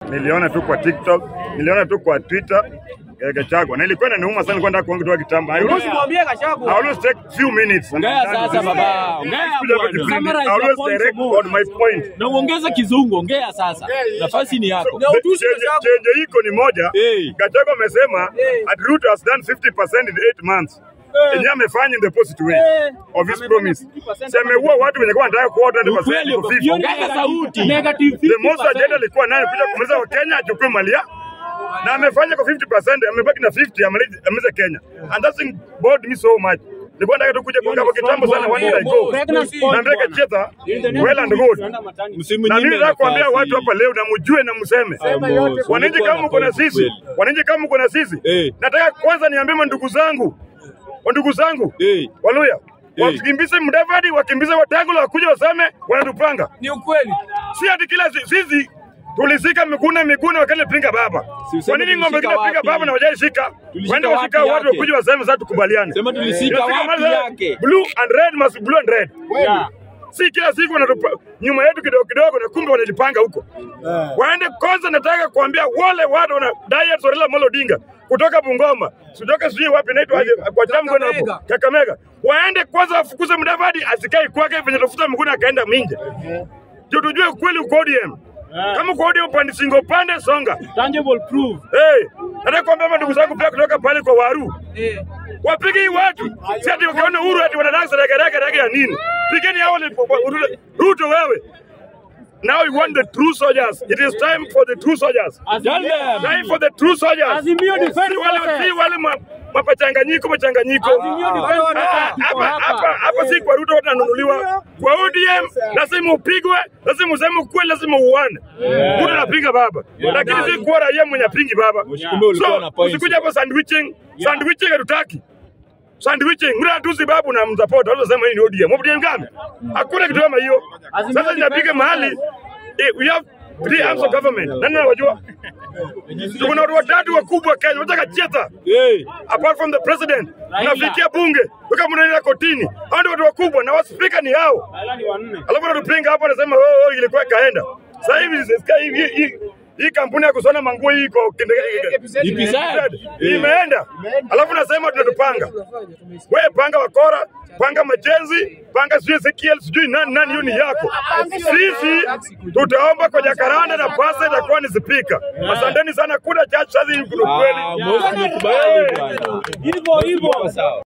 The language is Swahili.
niliona tu kwa TikTok, niliona tu kwa Twitter eh, Gachagua na ilikuwa inaniuma sana, nilikuwa nataka kuongea kutoka kitambo. I always, Usimwambie I Gachagua. always take few minutes. Ongea sasa baba, ongea Kuja bwana. kujifili. Summarize I always your points direct more. on my point. Na uongeze kizungu, ongea sasa. Nafasi ni yako. Na utusi Chenye Gachagua. chenye iko ni moja. Hey. Gachagua amesema Hey. at Ruto has done 50% in 8 months. Yenye amefanya in the positive way Hey. of his Amefanya promise. 50% Si ameua watu wenye kwa wanataka kuwa 20% Ukweli, to 50. ongeza sauti. Negative The most 50%. agenda alikuwa nayo kuja kumaliza wa Kenya achukue mali ya na amefanya kwa 50%, amebaki na 50 amalize amalize Kenya. And that's bored me so much. Nilikuwa nataka tu kuja kuongea kwa kitambo sana one day ago. Pregnancy. Na mbeka cheta well and good. Msimu Na mimi nyingine nataka kuambia nafasi. watu hapa leo na mjue na mseme. Amos, Wananchi ulikuwa kama mko na na point sisi, kweli. wananchi kama mko na sisi, Eh. nataka kwanza niambie mandugu zangu, wandugu zangu Eh. Waluya Eh. wakimbize Mudavadi, wakimbize Wetangula, wakuja waseme wanatupanga. Ni ukweli. Si ati kila si- sisi tulisika Miguna Miguna wakati pinga baba. Si useme Kwa nini ng'ombe tulisika kina pinga wapi? baba na wajaishika? Tulisika Waende washika wapi watu yake? wakuja waseme sasa tukubaliane. Sema tulisika Tulisika wapi mahali yake? Blue and red must blue and red. Yeah. Si kila siku wanatupa nyuma yetu kidogo kidogo na kumbe wanajipanga huko. Waende kwanza, nataka kuambia wale watu wana diet Raila Amolo Odinga kutoka Bungoma, kutoka sijui wapi naitwa aje kwa Chamgo hapo Kakamega. Kakamega, waende kwanza wafukuze Mudavadi asikae kwake venye tafuta Miguna akaenda Minja, ndio tujue ukweli uko ODM. Kama uko ODM pande singo pande songa. Tangible proof. Hey, nataka kuambia mandugu zangu pia kutoka pale kwa Waru Eh. wapige hii watu, si ati wakiona Uhuru ati wanadansa ragaraka raga ya nini? Pigeni hao wale- Ruto- Ruto wewe. Now you want the true soldiers. It is time for the true soldiers. Tell them. Time for the true soldiers. Azimio defend Si wale process. si wale ma- mapachanganyiko machanganyiko. Azimio defend Ah, process. Hapa hapa hapa si kwa Ruto watu wananunuliwa. Kwa ODM lazima upigwe, lazima useme ukweli, lazima uone. Ruto anapiga baba. Lakini si kuwa raia mwenye apingi baba. Kumbe ulikuwa na So, point. usikuja hapa sandwiching. Sandwiching hatutaki. Sandwiching, mna tu sababu na msupport, watu wasema hii ni ODM. ODM gani? Hakuna kitu kama hiyo. Sasa inapiga mahali eh, we have three arms of government. Nani anawajua? Tuko na watu watatu wakubwa Kenya, wanataka cheta Hey. apart from the president. Nafikia bunge, mpaka mnaenda kotini. Hao ndio watu wakubwa na waspika ni hao. Alafu wanatupinga hapo wanasema oh, oh, ilikuwa ikaenda. Sasa hivi sasa hivi hii hii kampuni ya kushona manguo hii iko Ipizadi. imeenda, alafu nasema tunatupanga. Wewe panga wakora, panga majenzi, panga sijui Ezekiel, sijui nani nani, hiyo ni yako. Sisi tutaomba kwa Jakaranda na pasa itakuwa ni spika. Asanteni sana, kuna chache sasa hivi kuna Ah, kweli. Mosi nimekubali bwana. Hivyo hivyo. Sawa.